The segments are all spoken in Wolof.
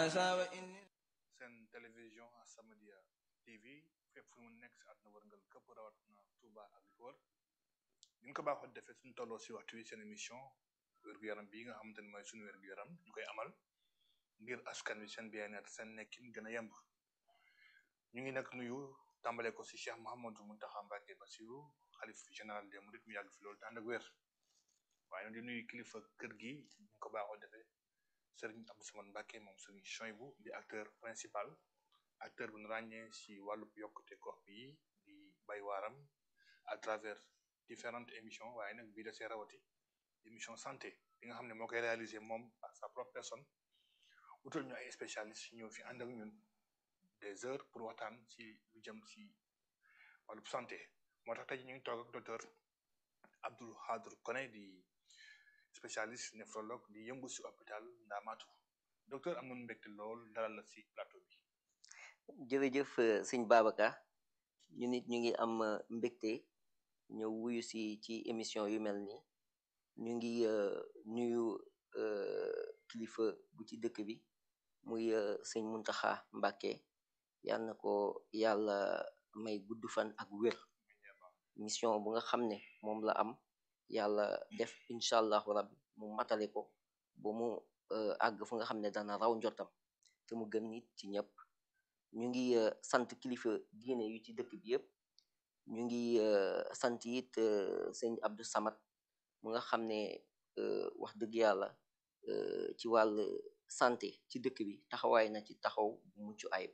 هذا وإني seen télévision As-Samadiyya TV fépp fu mu nekk si àdduna wërngal këpp rawatina Touba ak li ko wër ñu ko baaxoo defee suñu tolloo si waxtu wi seen émission wér-gu-yaram bii nga xamante ne mooy suñu wér-gu-yaram ñu koy amal ngir askan wi seen bien-être seen nekkin gën a yemb ñu ngi nag nuyu tàmbale ko si Cheikh Mouhamadou Mountakha Mbacké Bassirou xalif général des mourides mu yàgg fi loolu te ànd ak wér waaye nag di nuyu kilifa kër gi ñu ko baaxoo defee Serigne Abdou Samad Mbacké moom Serigne Choybou di acteur principal acteur bu ñu ràññee si wàllub yokkute gox bi di bay waaram à travers différentes émissions waaye nag bii da see rawati émission santé bi nga xam ne moo koy réaliser moom à sa propre personne utal ñu ay spécialistes ñëw fi ànd ak ñun des heures pour waxtaan si lu jëm si wàllub santé moo tax tey ñu ngi toog ak docteur Abdou Khadre Koné di spécialiste néphrologue di yëngu si hôpital Ndamatou docteur am nañu mbégte lool dalal la si plateau bi jërëjëf sëñ Babacar ñu nit ñu ngi am mbégte ñëw wuyu si ci émission yu mel nii ñu ngi nuyu kilifa bu ci dëkk bi muy sëñ Muntaxa Mbàkke yal na ko yàlla may gudd fan ak wér mission bu nga xam ne moom la am yàlla def incha allahu rabbi mu matale ko ba mu àgg fu nga xam ne dana raw njottam te mu gën nit ci ñëpp ñu ngi sant kilifa diine yu ci dëkk bi yëpp ñu ngi sant it sëñ Abdou Samad mu nga xam ne wax dëgg yàlla ci wàll santé ci dëkk bi taxawaay na ci taxaw bu mucc ayib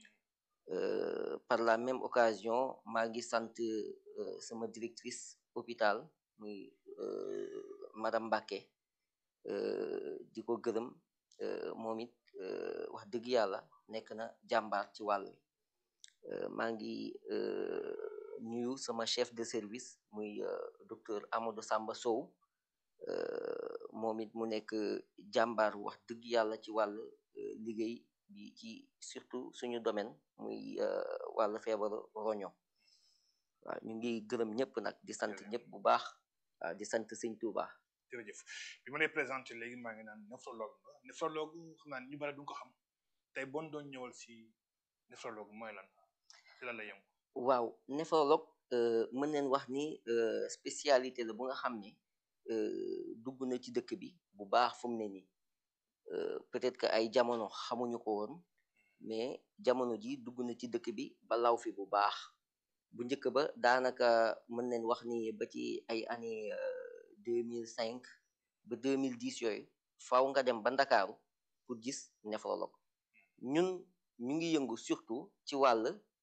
par la même occasion maa ngi sant sama directrice hôpital muy madame Mbacké di ko gërëm moom it wax dëgg yàlla nekk na jàmbaar ci wàll maa ngi nuyu sama chef de service muy docteur Amadou Samba Sow moom it mu nekk jàmbaar wax dëgg yàlla ci wàll liggéey bi ci surtout suñu domaine muy wàll feebaru roño waaw ñu ngi gërëm ñëpp nag di sant ñëpp bu baax waaw di sant sëñ Touba. jërëjëf bi ma lay présenté léegi maa ngi naan néphrologue nga néphrologue xam naa ñu bari du ko xam tey bon doon ñëwal si néphrologue mooy lan ci lan la yëngu waaw néphrologue mën neen wax ni spécialité la bu nga xam ne dugg na ci dëkk bi bu baax fu mu ne nii peut-être que ay jamono xamuñu ko woon mais jamono ji dugg na ci dëkk bi ba law fi bu baax bu njëkk ba daanaka mën neen wax ni ba ci ay année deux mille cinq ba deux mille dix yooyu faaw nga dem ba ndakaaru pour gis néphrologue ñun ñu ngi yëngu surtout ci wàll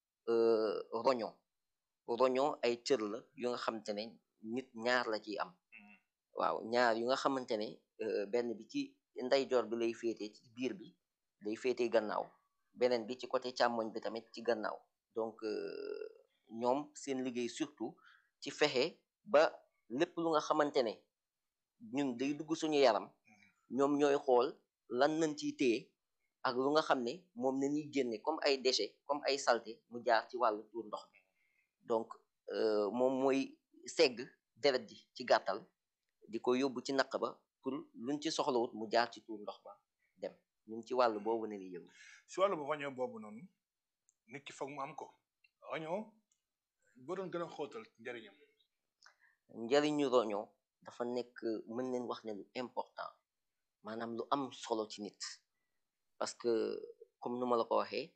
roño roño ay cër la yu nga xamante ne nit ñaar la ciy am waaw ñaar yu nga xamante ne benn bi ci ndeyjoor bi lay féete ci biir bi lay féete gannaaw beneen bi ci côté càmmoñ bi tamit ci gannaaw donc ñoom seen liggéey surtout ci fexe ba lépp lu nga xamante ne ñun day dugg suñu yaram ñoom ñooy xool lan nañ ciy téye ak lu nga xam ne moom na ñuy génne comme ay déchets comme ay saleté mu jaar ci wàllu tuur ndox bi donc moom mooy segg deret ji ci gàttal di ko yóbbu ci naq ba pour luñ ci soxlawut mu jaar ci tuur ndox ba dem ñun ci wàll boobu ne ni yëngu si wàllu bu roño boobu noonu nit ki foog mu am ko roño boo doon gën a xóotal njëriñam njëriñu roño dafa nekk mën neen wax ne lu important maanaam lu am solo ci nit parce que comme nu ma la ko waxee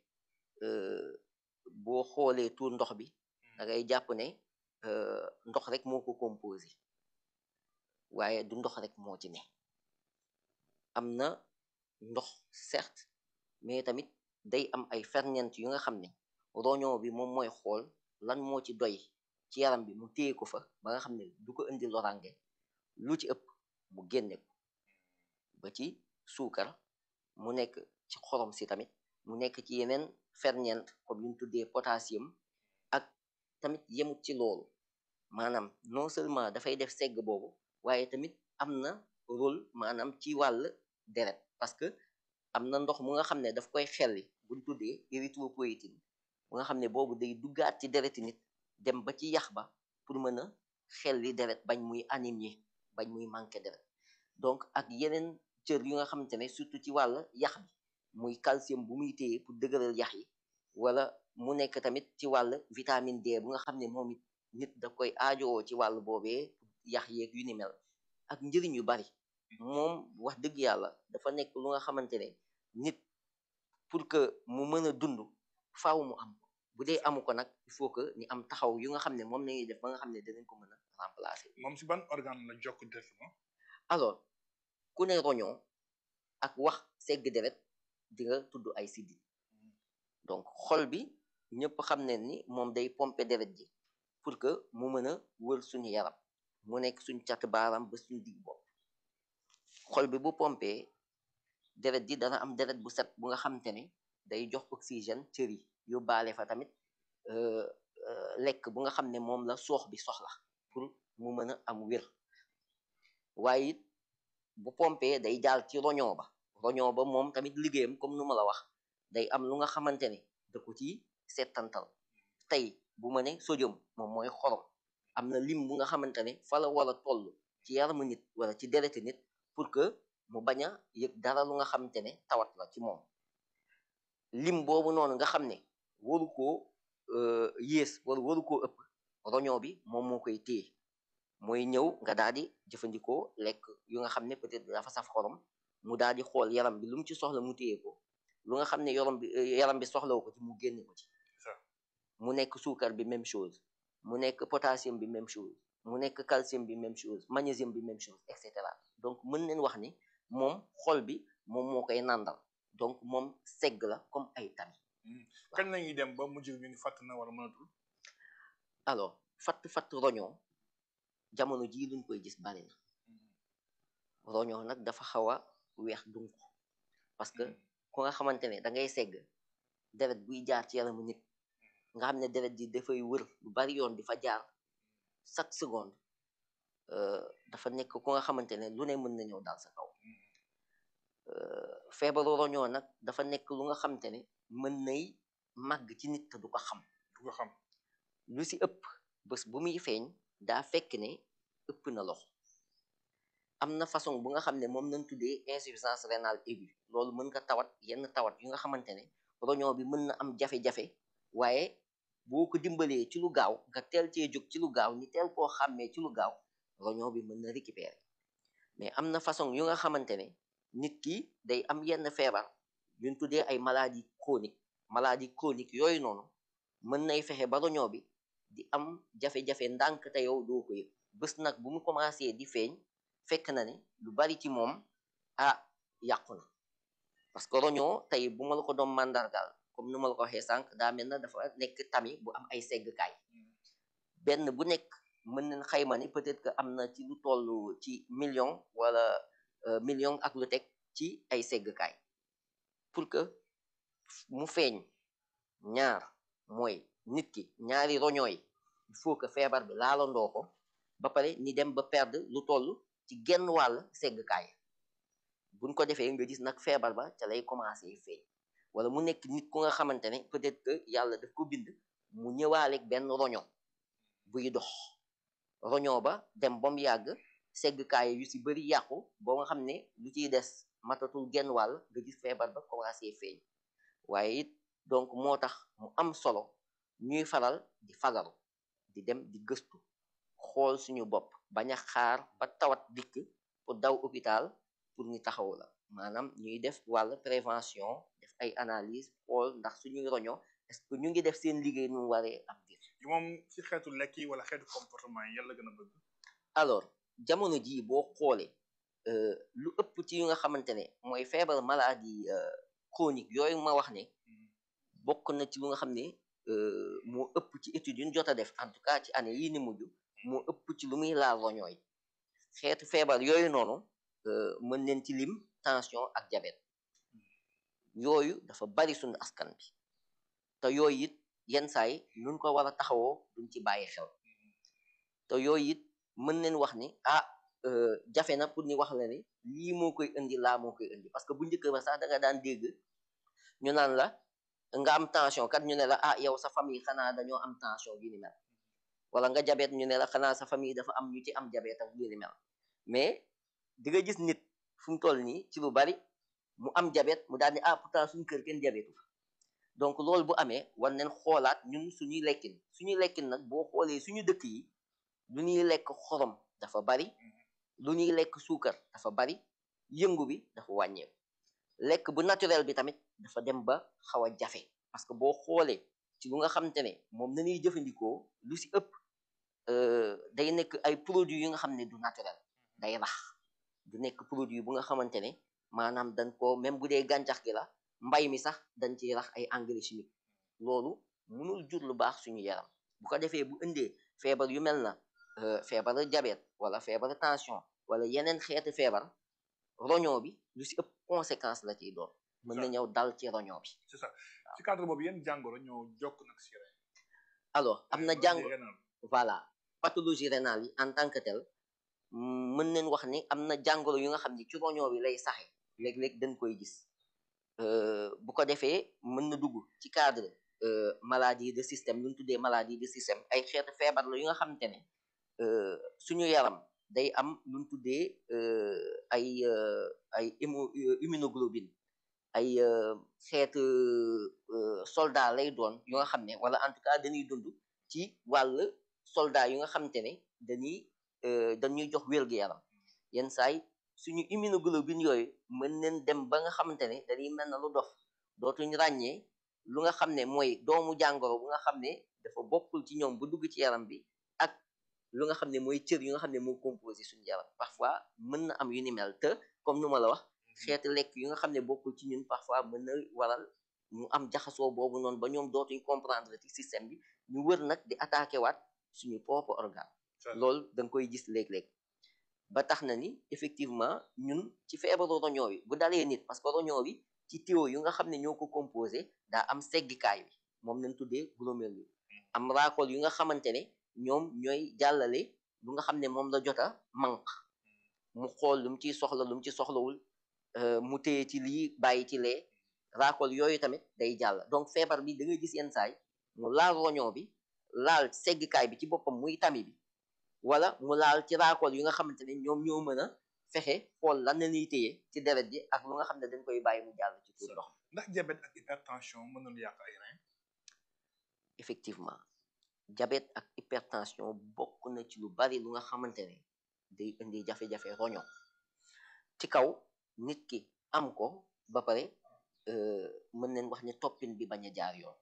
boo xoolee tuur ndox bi da ngay jàpp ne ndox rek moo ko composé waaye du ndox rek moo ci ne am na ndox certes mais tamit day am ay ferñeent yu nga xam ne roño bi moom mooy xool lan moo ci doy ci yaram bi mu téye ko fa ba nga xam ne du ko indi lorange lu ci ëpp mu génne ko ba ci suukar mu nekk ci xorom si tamit mu nekk ci yeneen ferñeent comme yuñ tuddee potassium ak tamit yemut ci loolu maanaam non seulement dafay def segg boobu waaye tamit am na rôle maanaam ci wàll deret parce que am na ndox mu nga xam ne daf koy xelli buñ tuddee érythropoïétine mu nga xam ne boobu day duggaat ci dereti nit dem ba ci yax ba pour mën a xelli deret bañ muy anémie bañ muy manqué deret donc ak yeneen cër yu nga xamante ne surtout ci wàll yax bi muy calcium bu muy téye pour dëgëral yax yi wala mu nekk tamit ci wàll vitamine D bu nga xam ne moom it nit da koy aajowoo ci wàll boobee yax yeeg yu ni mel ak njëriñ yu bari moom wax dëgg yàlla dafa nekk lu nga xamante ne nit pour que mu mën a dund faaw mu am bu dee amu ko nag il faut que ni am taxaw yu nga xam ne moom nañuy def ba nga xam ne dinañ ko mën a remplacer moom si ban organe la jokk directement alors ku ne roñoo ak wax segg deret di nga tudd ay siddit donc xol bi ñëpp xam ne ni moom day pomper deret ji pour que mu mën a wër suñu yaram mu nekk suñ cat baaram ba suñ digg bopp xol bi bu pompé deret ji dana am deret bu set bu nga xamante ne day jox oxygène cër yi yóbbaale fa tamit lekk bu nga xam ne moom la soox bi soxla pour mu mën a am wér waaye it bu pompé day jaal ci roñoo ba roñoo ba moom tamit liggéeyam comme nu ma la wax day am lu nga xamante ne da ko ci settantal tey bu ma ne sodium moom mooy xorom am na lim bu nga xamante ne fa la war a toll ci yaramu nit wala ci dereti nit pour que mu bañ a yëg dara lu nga xamante ne tawat la ci moom lim boobu noonu nga xam ne waru koo yées wala waru koo ëpp roñoo bi moom moo koy téye mooy ñëw nga daal di jëfandikoo lekk yu nga xam ne peut-être dafa saf xorom mu daal di xool yaram bi lu mu ci soxla mu téye ko lu nga xam ne yaram bi yaram bi soxlawu ko ci mu génne ko ci mu nekk suukar bi même chose mu nekk potassium bi même chose mu nekk calcium bi même chose magnésium bi même chose et cetera donc mën nañ wax ni moom xol bi moom moo koy nàndal donc moom segg la comme ay tami kañ lañuy dem ba mujj ñu ni fàtt na wala mënatul alors fatt fatt roñoo jamono jii luñ koy gis bari na roñoo nag dafa xaw a weex dunk parce que ku nga xamante ne da ngay segg deret buy jaar ci yaramu nit nga xam ne deret ji dafay wër lu bari yoon di fa jaar chaque seconde dafa nekk ku nga xamante ne lu ne mën na ñëw daal sa kaw feebaru roñoo nag dafa nekk lu nga xamante ne mën nay màgg ci nit te du ko xam du ko xam lu si ëpp bés bu muy feeñ daa fekk ne ëpp na loxo am na façon bu nga xam ne moom nañ tuddee insuffisance rénale aiguë loolu mën nga tawat yenn tawat yu nga xamante ne roñoo bi mën na am jafe-jafe waaye boo ko dimbalee ci lu gaaw nga teel cee jóg ci lu gaaw ni teel koo xàmmee ci lu gaaw roñoo bi mën na récupérer mais am na façon yu nga xamante ne nit ki day am yenn feebar yuñ tuddee ay maladie chronique maladie chronique yooyu noonu mën nay fexe ba roñoo bi di am jafe-jafe ndànk te yow doo ko yëg bés nag bu mu commencé di feeñ fekk na ne lu bari ci moom ah yàqu na parce que roñoo tey bu ma la ko doon màndargaal comme nu ma la ko waxee sànq daa mel na dafa nekk tami bu am ay seggkaay benn bu nekk mën nañ xayma ni peut-être que am na ci lu toll ci million wala million ak lu teg ci ay seggkaay pour que mu feeñ ñaar mooy nit ki ñaari roñoo yi il faut que feebar bi laalandoo ko ba pare ni dem ba perdre lu toll ci genn wàll seggkaay buñ ko defee nga gis nag feebar ba ca lay commencé feeñ wala mu nekk nit ku nga xamante ne peut-être que yàlla daf ko bind mu ñëwaaleeg benn roño buy dox roño ba dem ba mu yàgg seggkaay yu si bëri yàqu ba nga xam ne lu ciy des matatul genn wàll nga gis feebar ba commencé feeñ waaye it donc moo tax mu am solo ñuy faral di fagaru di dem di gëstu xool suñu bopp bañ a xaar ba tawat dikk pour daw hôpital pour ñu taxaw la maanaam ñuy def wàll prévention def ay analyse xool ndax suñuy roño est-ce que ñu ngi def seen liggéey nu mu waree am dir yi moom ci xeetu lekk yi wala xeetu comportement yi yàlla gën a bëgg alors jamono jii boo xoolee lu ëpp ci yu nga xamante ne mooy feebar maladie chronique yooyu ma wax ne bokk na ci lu nga xam ne moo ëpp ci études yu ñu jot a def en tout cas ci année yii ni mujj moo ëpp ci lu muy laal roñoo yi xeetu feebar yooyu noonu mën neen ci lim tension ak diabète yooyu dafa bari suñu askan bi te yooyu it yenn saay nuñ ko war a taxawoo duñ ci bàyyi xel te yooyu it mën neen wax ni ah jafe na pour ni wax la ni lii moo koy indi laa moo koy indi parce que bu njëkk ba sax da nga daan dégg ñu naan la nga am tension kat ñu ne la ah yow sa famille xanaa dañoo am tension yu ni mel wala nga jabet ñu ne la xanaa sa famille dafa am ñu ci am jabet ak yu ni mel mais di nga gis nit fu mu toll nii ci lu bari mu am diabète mu daal ni ah pourtant suñu kër kenn diabète fa donc loolu bu amee war nañ xoolaat ñun suñuy lekkin suñuy lekkin nag boo xoolee suñu dëkk yi lu ñuy lekk xorom dafa bari lu ñuy lekk suukar dafa bari yëngu bi dafa wàññeeku lekk bu naturel bi tamit dafa dem ba xaw a jafe parce que boo xoolee ci lu nga xamante ne moom na ñuy jëfandikoo lu si ëpp day nekk ay produits yu nga xam ne du naturel day rax du nekk produit bu nga xamante ne maanaam dañ ko même bu dee gàncax gi la mbay mi sax dañ ciy rax ay engrais chimique loolu mënul jur lu baax suñu yaram bu ko defee bu indee feebar yu mel na feebaru diabète wala feebaru tension wala yeneen xeeti feebar roñoo bi lu si ëpp conséquence la ciy doon mën na ñëw dal ci roñoo bi c'est ça ci cadre boobu yenn jàngoro ñoo jokk nag si ren alors am na jàng voilà pathologie rénale yi en tant que tel mën nañ wax ni am na jàngoro yu nga xam ni ci roñoo bi lay saxe léeg-léeg dañ koy gis bu ko defee mën na dugg ci cadre maladie de système lu ñu tuddee maladie de système ay xeetu feebar la yu nga xamante ne suñu yaram day am lu ñu tuddee ay ay immunoglobine ay xeetu soldat lay doon yu nga xam ne wala en tout cas dañuy dund ci wàll soldat yu nga xamante ne dañuy dañuy jox wér-gu-yaram yenn saay suñu immunoglobine yooyu mën nañ dem ba nga xamante ne dañuy mel na lu dof dootuñ ràññee lu nga xam ne mooy doomu jàngoro bu nga xam ne dafa bokkul ci ñoom bu dugg ci yaram bi ak lu nga xam ne mooy cër yu nga xam ne moo composé suñu yaram parfois mën na am yu ni mel te comme nu ma la wax xeetu lekk yu nga xam ne bokkul ci ñun parfois mën na waral mu am jaxasoo boobu noonu ba ñoom dootuñ comprendre ci système bi ñu wër nag di attaqué waat suñu propre organe loolu da nga koy gis léeg-léeg ba tax na ni effectivement ñun ci feebaru roñoo bi bu dalee nit parce que roñoo bi ci tuyau yu nga xam ne ñoo ko composé daa am seggikaay bi moom lañ tuddee glomérule am raakool yu nga xamante ne ñoom ñooy jàllale lu nga xam ne moom la jota manque mu xool lu mu ciy soxla lu mu ci soxlawul mu téye ci lii bàyyi ci lee raakool yooyu tamit day jàll donc feebar bi da ngay gis yenn saay mu laal roñoo bi laal seggikaay bi ci boppam muy tami bi wala mu laal ci raakool yu nga xamante ne ñoom ñoo mën a fexe xool lan la ñuy téye ci deret ji ak lu nga xam ne dañ koy bàyyi mu jàll ci tuur ndox ndax diabète ak hypertension mën nañu yàq ay rein effectivement diabète ak hypertension bokk na ci lu bari lu nga xamante ne day indi jafe-jafe roño ci kaw nit ki am ko ba pare mën nañ wax ne toppin bi bañ a jaar yoon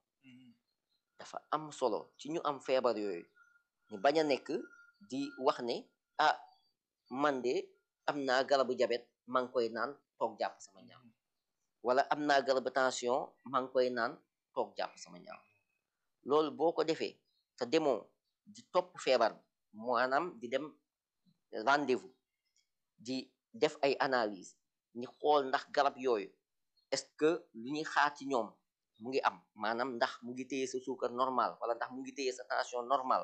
dafa am solo ci ñu am feebar yooyu ñu bañ a nekk di wax ne ah man de am naa garabu diabète maa ngi koy naan toog jàpp sama ñaam wala am naa garabu tension maa ngi koy naan toog jàpp sama ñaam loolu boo ko defee te demoo di topp feebar bi maanaam di dem rendez-vous di def ay analyse ñi xool ndax garab yooyu est-ce que lu ñuy xaar ci ñoom mu ngi am maanaam ndax mu ngi téye sa suukar normal wala ndax mu ngi téye sa tension normal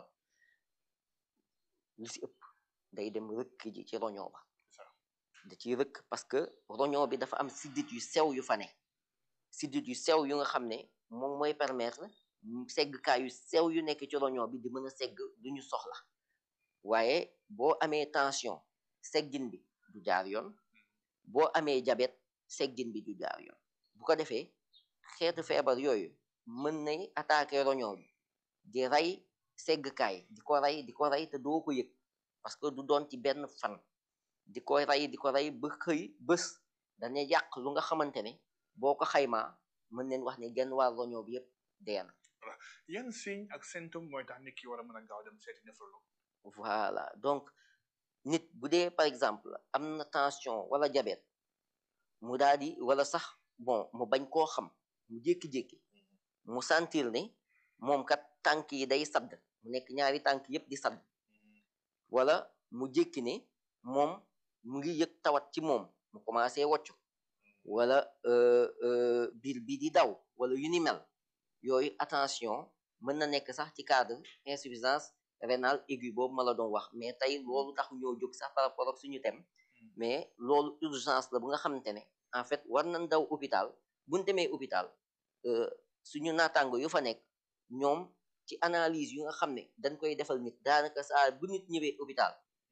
lu si ëpp day dem rëkk ji ci roñoo ba da ciy rëkk parce que roñoo bi dafa am siddit yu sew yu fa ne siddit yu sew yu nga xam ne moom mooy permettre seggkaay yu sew yu nekk ci roñoo bi di mën a segg du ñu soxla waaye boo amee tension seggin bi du jaar yoon boo amee diabète seggin bi du jaar yoon bu ko defee xeetu feebar yooyu mën nay attaquer roñoo bi di rey seggkaay di ko rey di ko rey te doo ko yëg parce que du doon ci benn fan di ko rey di ko rey ba xëy bés dana yàq lu nga xamante ne boo ko xaymaa mën neen wax ne genn waa roñoo bi yëpp dee na yan signe ak symptôme mooy tax nit ki war a mën a gaaw dem seeti néphrologue voilà donc nit bu dee par exemple am na tension wala diabète mu daal di wala sax bon mu bañ koo xam mu jékki-jékki mu sentir ne moom kat tànk yi day sadd mu nekk ñaari tànk yëpp di sadd wala mu jékki ne moom mu ngi yëg tawat ci moom mu commencé woccu wala biir bi di daw wala yu ni mel yooyu attention mën na nekk sax ci cadre insuffisance rénale aiguë boobu ma la doon wax mais tey loolu tax ñoo jóg sax par rapport ak suñu thème mais loolu urgence la bu nga xamante ne en fait war nañ daw hôpital buñ demee hôpital suñu naataango yu fa nekk ñoom ci analyse yu nga xam ne dañ koy defal nit daanaka saa bu nit ñëwee hôpital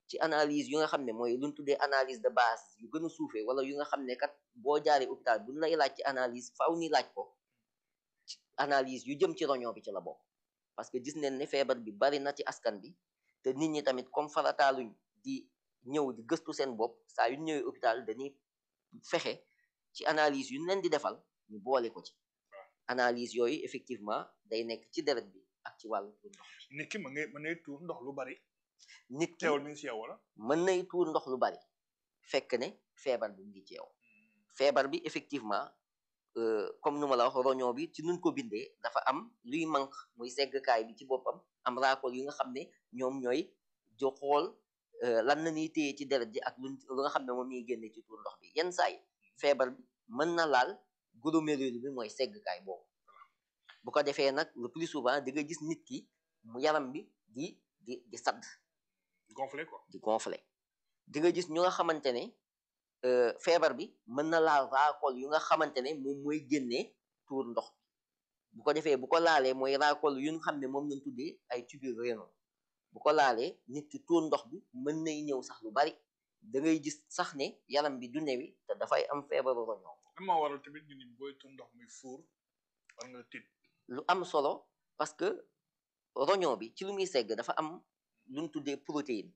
ci analyse yu nga xam ne mooy lu ñu tuddee analyse de base yu gën a suufee wala yu nga xam ne kat boo jaaree hôpital bu ñu lay laaj ci analyse faaw ni laaj ko ci analyse yu jëm ci roñoo bi ci la bokk parce que gis nañ ne feebar bi bari na ci askan bi te nit ñi tamit comme farataaluñ di ñëw di gëstu seen bopp saa yu ñëwee hôpital dañuy fexe ci analyse yu leen di defal ñu boole ko ci analyse yooyu effectivement day nekk ci deret bi ak ci wàllu tuur ndox nit ki ma ngay mën nay tuur ndox lu bari nit ki teewul mi ngi si yow wala mën nay tuur ndox lu bari fekk ne feebar bi mu ngi ci yow feebar bi effectivement euh, comme nu ma la wax roñoo bi ci nuñ ko bindee dafa am luy manque muy seggkaay bi ci boppam am raakool yu nga xam ne ñoom ñooy jo xool euh, lan la ñuy téye ci deret ji ak lu lu nga xam ne moom ñuy génne ci tuur ndox bi yenn saa yi feebar bi mën na laal glomérule bi mooy seggkaay boobu bu ko defee nag le plus souvent di nga gis nit ki mu yaram bi di di di sadd gonflé quoi di gonfler di nga gis ñu nga xamante ne euh, feebar bi mën na laal raakool yu nga xamante ne moom mooy génnee tuur ndox bi bu ko defee bu ko laalee mooy raakool yu nga xam ne moom lañ tuddee ay tubules rénaux bu ko laalee nit ki tuur ndox bi mën nay ñëw sax lu bari da ngay gis sax ne yaram bi du newi te dafay am feebaru roñoo lan moo waral tamit ñu ni booy tuur ndox muy fuur war nga tiit lu am solo parce que roñoo bi ci lu muy segg dafa am lu ñu tuddee protéine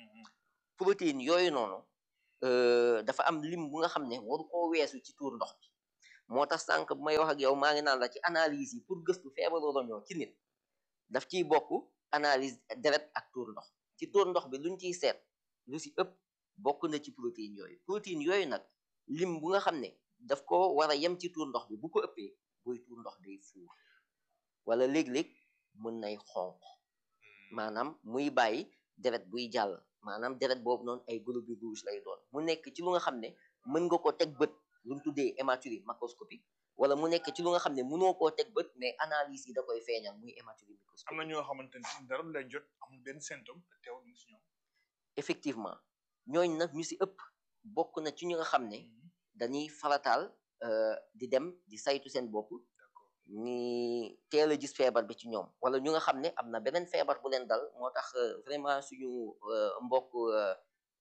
protéine yooyu noonu euh, dafa am lim bu nga xam ne waru koo weesu ci tuur ndox bi moo tax sànq bu may wax ak yow maa ngi naan la ci analyse yi pour gëstu feebaru roñoo ci nit daf ciy bokk analyse deret ak tuur ndox ci tuur ndox bi luñ ciy seet lu si ëpp bokk na ci protéine yooyu protéine yooyu nag lim bu nga xam ne daf ko war a yem ci tuur ndox bi bu ko ëppee buy tuur ndox day fuur wala léeg-léeg mën nay xonq maanaam muy bàyyi deret buy jàll maanaam deret boobu noonu ay globules rouges lay doon mu nekk ci lu nga xam ne mën nga ko teg bët lu mu tuddee hématurie macroscopique wala mu nekk ci lu nga xam ne mënoo koo teg bët mais analyse yi da koy feeñal muy hématurie am microscopique na ñoo xamante ni dara du lay jot amul benn symptôme te teewul mi ngi si ñoom effectivement ñooñ nag ñu si ëpp bokk na ci ñu nga xam ne dañuy farataal euh, di dem di saytu seen bopp d'accord ni teel a gis feebar bi ci ñoom wala ñu nga xam ne am na beneen feebar bu leen dal moo tax euh, vraiment suñu euh, mbokk euh,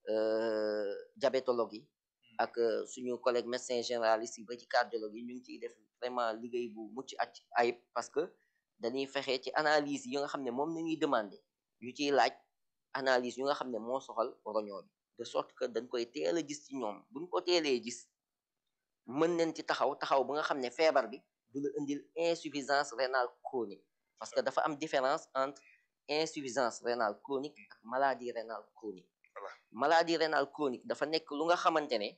euh, diabétologue yi ak euh, suñu collègue médecin généraliste yi ba ci cardiologue yi ñu ngi ciy def vraiment liggéey bu mucc ac ayib parce que dañuy fexe ci analyse yi nga xam ne moom la ñuy demandé yu ciy laaj analyse yu nga xam ne moo soxal roñoo bi de sorte que dañ koy teel a gis ci ñoom buñ ko teelee gis mën nañ ci taxaw taxaw bu nga xam ne feebar bi du la indil insuffisance rénale chronique parce que dafa am différence entre insuffisance rénale chronique ak maladie rénale chronique Voilà. maladie rénale chronique dafa nekk lu nga xamante ne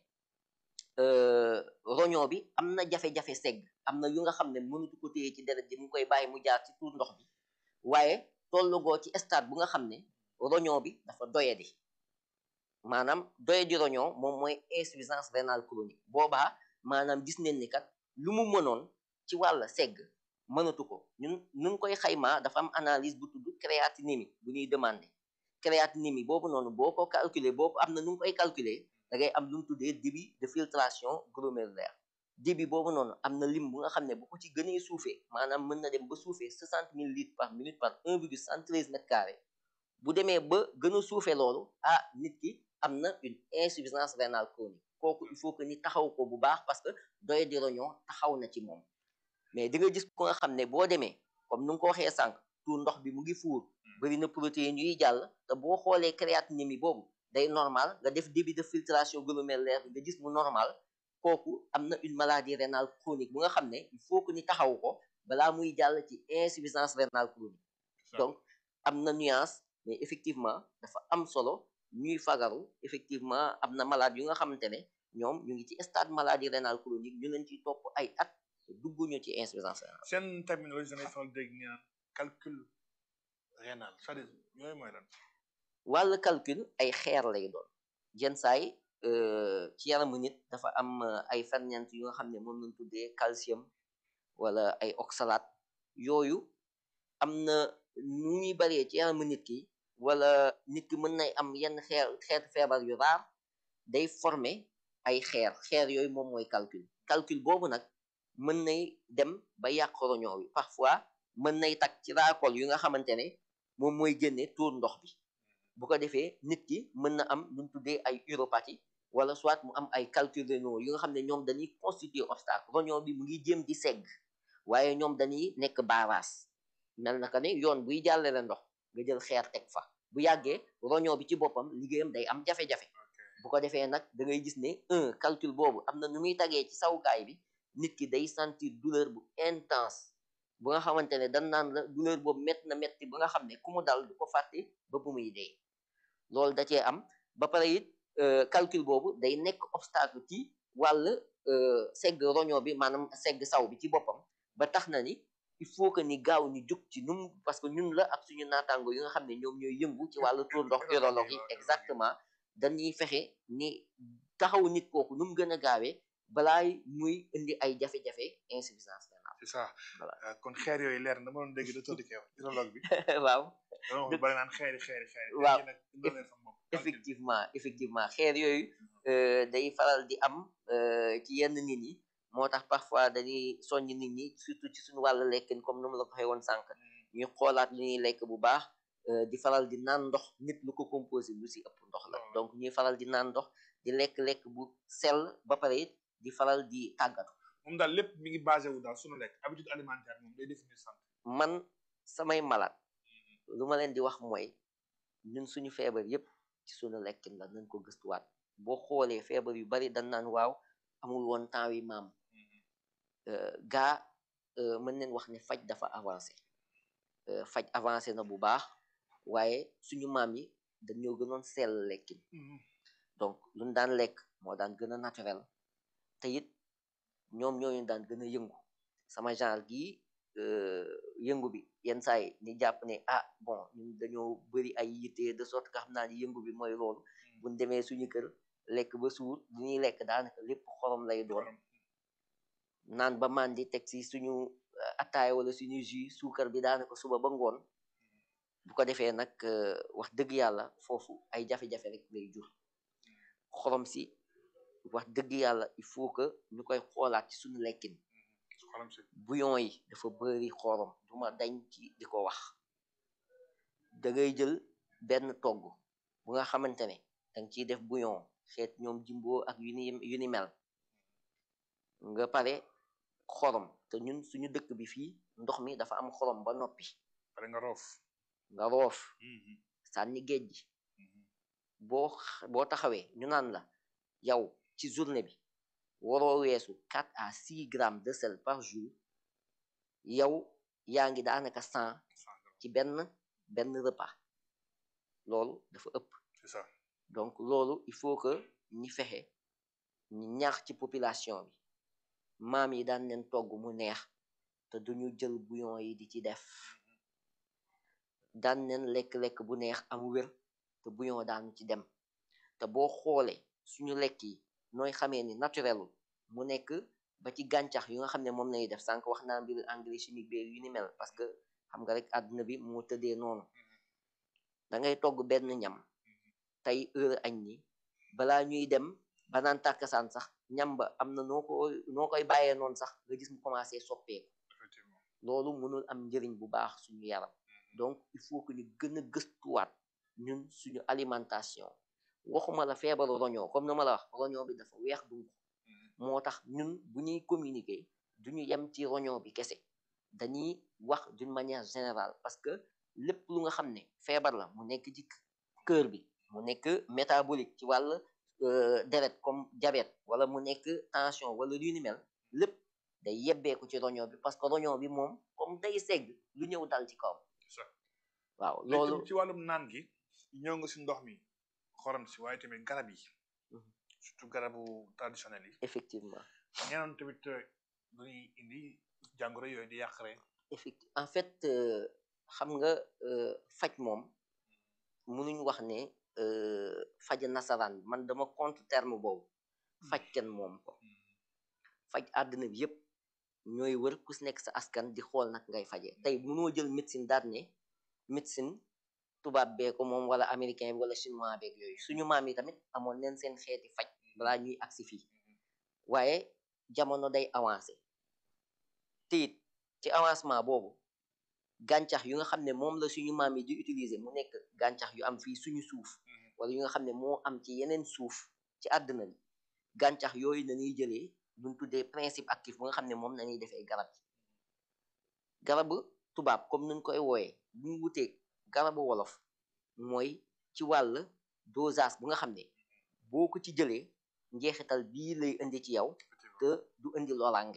euh, roñoo bi am na jafe-jafe segg am na yu nga xam ne mënatu ko téye ci deret ji mu koy bàyyi mu jaar ci tuur ndox bi waaye tollugoo ci stade bu nga xam ne roñoo bi dafa doyadi maanaam doyadi roñoo moom mooy insuffisance rénale chronique boobaa maanaam gis nañ ni kat lu mu mënoon ci wàll segg mënatu ko ñun nun koy xaymaa dafa am analyse bu tudd créatinémie bu ñuy demandé créatinémie boobu noonu boo ko calculer boobu am na nu ngi koy calculer da ngay am lu mu tuddee débit de filtration glomérulaire débit boobu noonu am na lim bu nga xam ne bu ko ci gënee suufee maanaam mën na dem ba suufee 60 000 litres par minute par 1,113 mètres carrés bu demee ba gën a suufee loolu ah nit ki am na une insuffisance rénale chronique kooku il faut que ni taxaw ko bu baax parce que doye di roñoo taxaw na ci moom mais di nga gis ko nga xam ne boo demee comme nu nga ko waxee sànq tuur ndox bi mu ngi fuur bëri na protéines yuy jàll te boo xoolee créatinémie boobu day normal nga def débit de filtration glomérulaire bi nga gis mu normal kooku am na une maladie rénale chronique bu nga xam ne il faut que ni taxaw ko balaa muy jàll ci insuffisance rénale chronique donc am na nuance mais effectivement dafa am solo ñuy fagaru effectivement am na malade yu nga xamante ne ñoom ñu ngi ci stade maladie rénale chronique ñu leen ciy topp ay at dugguñu ci insuffisance rénale seen terminologie danay faral dégg ñu naan calcul rénal c'est-à-dire yooyu mooy lan wàllu calcul ay xeer lay doon yenn saay ci yaramu nit dafa am ay ferñeent yu nga xam ne moom lañ tuddee calcium wala ay oxalate yooyu am na nu ñuy baree ci yaramu nit ki wala nit ki mën nay am yenn xeer xeetu feebar yu raar day former ay xeer xeer yooyu moom mooy calcul calcul boobu nag mën nay dem ba yàq roñoo bi parfois mën nay tak ci raakol yu nga xamante ne moom mooy génne tuur ndox bi bu ko defee nit ki mën na am lu ñu tuddee ay uropathie wala soit mu am ay calculs rénaux yu nga xam ne ñoom dañuy constituer obstacle roñoo bi mu ngi jéem di segg waaye ñoom dañuy nekk baaraas mel na ka ne yoon buy jàllale ndox nga jël xeer teg fa bu yàggee roñoo bi ci boppam liggéeyam day am jafe-jafe bu ko defee nag da ngay gis ne un calcul boobu am na nu muy tagee ci sawukaay bi nit ki day sentir douleur bu intense bu nga xamante ne dan naan la douleur boobu métti na métti ba nga xam ne ku mu dal du ko fàtte ba bu muy dee loolu da cee am ba pare it calcul boobu day nekk obstacle ci wàll segg roñoo bi maanaam segg saw bi ci boppam ba tax na ni il faut que ni gaaw ñu jug ci num parce que ñun la ak suñu naataango yi nga xam ne ñoom ñooy yëngu ci wàllu tuur ndox urologue yi exactement dañuy fexe ni taxaw nit kooku nu mu gën a gaawee balaay muy indi ay jafe-jafe insuffisance rénale c'est ça Voilà. kon xeer yooyu leer na dama doon dégg docteur di koy wax urologue bi waaw dama wax bari naan xeeri xeeri xeeri Waaw. tey nag dina leer sama bopp effectivement effectivement xeer yooyu euh, day faral di am euh, ci yenn nit ñi moo tax parfois dañuy soññ nit ñi surtout ci suñu wàllu lekkin comme nu mu la ko waxee woon sànq ñuy xoolaat lu ñuy lekk bu baax euh, di faral di naan ndox nit lu ko composé lu si ëpp ndox la Waaw. donc ñuy faral di naan ndox di lekk-lekk bu sell ba pare it di faral di tàggatu moom daal lépp mi ngi basé wu daal sunu lekk habitude alimentaire moom day définir santé man samay malade lu ma leen di wax mooy ñun suñu feebar yépp ci suñu lekkin la nañ ko gëstuwaat boo xoolee feebar yu bari dañ naan waaw amul woon temps wi maam euh, gaa euh, mën neen wax ne faj dafa avancé euh, faj avancé na bu baax waaye suñu maam yi dañoo gënoon sell lekkin donc luñ daan lekk moo daan gën a naturel te it ñoom ñooñu daan gën a yëngu sama genre gii euh, yëngu bi yenn saa yi ni jàpp ne ah bon ñun dañoo bëri ay yitte de sorte que xam naa ni yëngu bi mooy loolu buñ demee suñu kër lekk ba suur lu ñuy lekk daanaka lépp xorom lay doon naan ba màndi teg si suñu euh, attaaya wala suñu jus suukar bi daanaka suba ba ngoon bu ko defee nag euh, wax dëgg yàlla foofu ay jafe-jafe rek lay jur xorom si wax dëgg yàlla il faut que ñu koy xoolaat ci suñu lekkin xolam si bouillon yi dafa bëri xorom duma dañ ci di ko wax da ngay jël benn togg bu nga xamante ne danga ciy def bouillon xeet ñoom jimbo ak yu ni yu ni mel nga pare xorom te ñun suñu dëkk bi fii ndox mi dafa am xorom ba noppi pare nga roof nga roof sànni géej gi boo x- boo taxawee ñu naan la yow ci journée bi waroo weesu 4 à 6 grammes de sel par jour yow yaa ngi daanaka 100 ci benn benn repas loolu dafa ëpp c'est ça donc loolu il faut que ñi fexe ñi ñaax ci population bi maam yi daan leen togg mu neex te duñu jël bouillon yi di ci def daan leen lekk-lekk bu neex am wér te bouillon daanu ci dem te boo xoolee suñu lekk yi nooy xamee ni naturelul mu nekk ba ci gàncax yu nga xam ne moom lañuy def sànq wax naa mbir engrais chimique bi yu ni mel parce que xam nga rek àdduna bi moo tëddee noonu da ngay togg benn ñam tey heure añ ni balaa ñuy dem ba naan tàkkasaan sax ñam ba am na noo ko noo koy bàyyee noonu sax nga gis mu commencé soppeeku effectivement loolu mënul am njëriñ bu baax suñu yaram donc il faut que ñu gën a gëstuwaat ñun suñu alimentation waxuma la feebaru roñoo comme na ma la wax roñoo bi dafa weex dunk moo tax ñun bu ñuy communiquer duñu yem ci roñoo bi kese dañuy wax d'une manière générale parce que lépp lu nga xam ne feebar la mu nekk ci cœur bi mu nekk métabolique ci wàll euh, deret comme diabète wala mu nekk tension wala lu ni mel lépp day yebbeeku ci roñoo bi parce que roñoo bi moom comme day segg lu ñëw dal ci kawam ça waaw loolu loolu ci wàllum naan gi ñëw nga si ndox mi xorom si waaye tamit garab yi Mhm. surtout garabu traditionnel yi effectivement ñeneen tamit euh, dañuy indi jàngoro yooyu di yàq rek effecti en fait euh, xam nga euh, faj moom mënuñ wax ne euh, faj nasaraan man dama contre terme boobu faj kenn moom ko faj àddina bi yépp ñooy wër ku si nekk sa askan di xool nag ngay fajee tey mënoo jël médecine daal ne médecine tubaab bee ko moom wala américain bi wala chinois beeg yooyu suñu maam yi tamit amoon neen seen xeeti faj balaa ñuy agsi fii waaye jamono day avancé te it ci avancement boobu gàncax yu nga xam ne moom la suñu maam yi di utiliser mu nekk gàncax yu am fii suñu suuf wala yu nga xam ne moo am ci yeneen suuf ci àdduna bi gàncax yooyu nañuy jëlee luñ tuddee principe actif bu nga xam ne moom nañuy defee garab yi garabu tubaab comme nuñ koy wooyee bu ñu wutee garabu wolof mooy ci wàll dosage bu nga xam ne boo ko ci jëlee njeexital bii lay indi ci yow te du indi loraange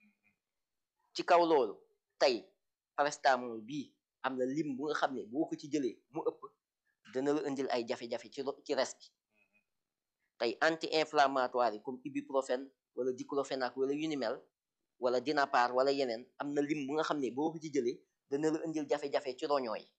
ci kaw loolu tey paracétamol bii am na lim bu nga xam ne boo ko ci jëlee mu ëpp dana la indil ay jafe-jafe ci ci res bi tey anti inflammatoire yi comme ibuprofène wala diclofenac wala yu ni mel wala dinapar wala yeneen am na lim bu nga xam ne boo ko ci jëlee dana la indil jafe-jafe ci roñoo yi